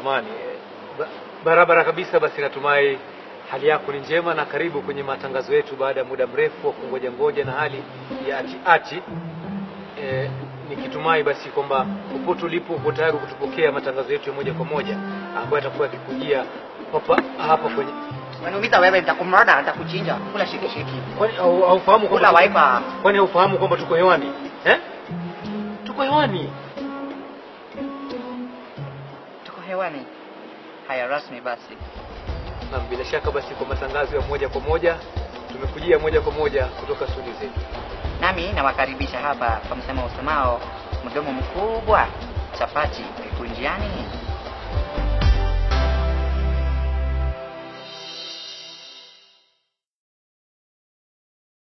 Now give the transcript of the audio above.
samani ba, barabara kabisa. Basi natumai hali yako ni njema na karibu kwenye matangazo yetu baada ya muda mrefu wa kungoja ngoja na hali ya ati ati. E, nikitumai basi kwamba popote ulipo uko tayari kutupokea matangazo yetu ya moja kwa moja ambayo yatakuwa yakikujia hapa hapa kwenye Unaniumiza wewe, nitakumroda, nitakuchinja. Kula shikishiki. kwani au- haufahamu Kula kwamba waipa. kwani haufahamu kwamba tuko hewani eh? Tuko hewani. Tuko hewani. Haya, rasmi basi. Na bila shaka basi kwa matangazo ya moja kwa moja tumekujia moja kwa moja kutoka studio zetu. Nami nawakaribisha hapa kwa msemo usemao mdomo mkubwa, chapati ikunjiani.